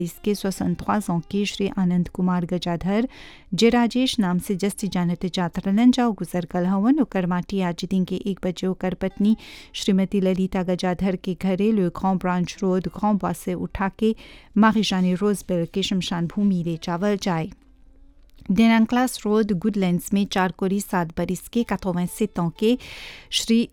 इसके 63 ans के श्री आनंद कुमार गजाधर जे राजेश नाम से जस्ती जानते जातरलन जाओ गुजर कल हवन ओकर माटी आज दिन के एक बजे ओकर पत्नी श्रीमती ललिता गजाधर के घरे लो ग्रां ब्रांच रोड ग्रां बॉस से उठा के मारिजानी रोजबेल के शमशान भूमि ले चावल जाए डेनांक्लास रोड गुडलैंड्स में चार कोरी सात बरिस के 87 ans के श्री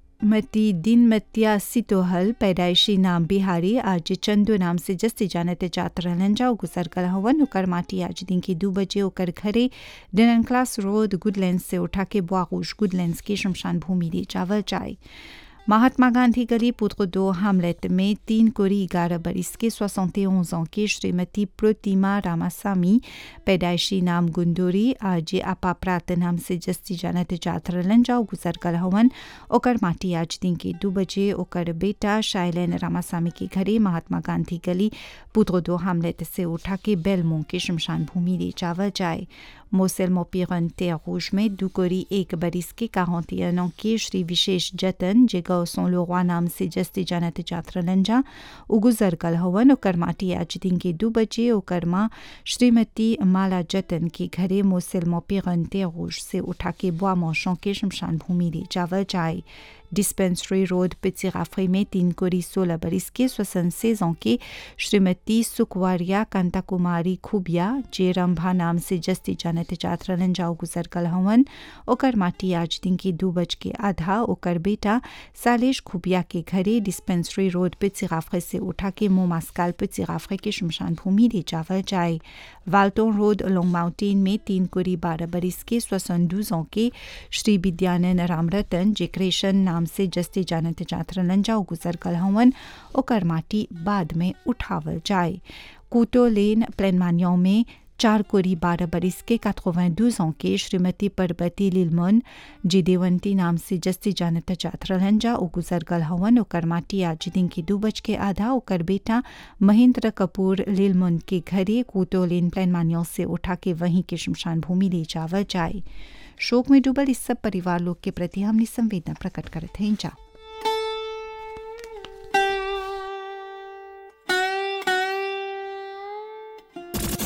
मती दिन मतिया सितोहल पैदाइशी नाम बिहारी आज चंदू नाम से जस्ती जानते जात रहलन जाओ गुजर कल हवन ओकर माटी आज दिन के दो बजे ओकर घरे डिनन क्लास रोड गुडलैंड से उठा के बुआगुश गुडलैंड के शमशान भूमि ले चावल जाए महात्मा गांधी गली पुत्र दो हामलेट में तीन कोरी ग्यारह बरिस के 71 ans के श्रीमती प्रतिमा रामासामी पैदाइशी नाम गुंदोरी आज आपा प्रात नाम से जस्ती जानत जातरलन जाओ गुजर कल हवन ओकर माटी आज दिन के दो बजे ओकर बेटा शाइलेन रामासामी के घरे महात्मा गांधी गली पुत्र दो हामलेट से उठा के बेलमों के शमशान भूमि ले चावल जाए मोसेल मोपिरन terre rouge में दुकोरी एक बरिस के 41 ans के श्री विशेष जतन जे गौसों लोरवा नाम से जस्ती जानत जात्र लंजा उगुजर कल हवन ओकर माटी आज दिन के दो बजे ओकर माँ श्रीमती माला जतन के घरे मोसेल मोपिरन terre rouge से उठा के बुआ मौसों के शमशान भूमि ले चावल जाए डिस्पेंसरी रोड पिचिराफरी में तीन कोरी सोलह बरिस के स्वसन सेजों के श्रीमती सुकवारिया कांता कुमारी खुबिया जे रंभा नाम से जस्ती जानत जातरलन जाओ गुजर कल हवन ओकर माटी आज दिन के दो बज के आधा ओकर बेटा सालेश खुबिया के घरे डिस्पेंसरी रोड पिचिराफरे से उठा के मोमास्काल पिचिराफरे के शमशान भूमि ले चावल जाए वाल्टोन रोड लोंग माउंटेन में तीन कोरी बारह बरिस के स्वसन दूजों के श्री विद्यानंद रामरतन जे क्रेशन नाम से जस्ती जानत जातरलन जाओ गुजर कल हवन ओकर माटी बाद में उठावल जाए कूटो लेन प्लेनमानियों में चार कोरी बारह बरिस के 92 ans के श्रीमती परबती लिलमन जी देवंती नाम से जस्ती जानत जातरलन जा ओ गुजर गल हवन ओकर माटी आज दिन की दो बज के आधा ओकर बेटा महेंद्र कपूर लिलमन के घरे कूटो लेन प्लेनमानियों से उठा के वहीं के शमशान भूमि ले जावल जाए शोक में डूबल इस सब परिवार लोग के प्रति हमने संवेदना प्रकट करते हैं जा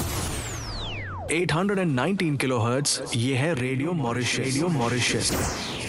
eight hundred and nineteen kilohertz ये है रेडियो मॉरिशस रेडियो मॉरिशस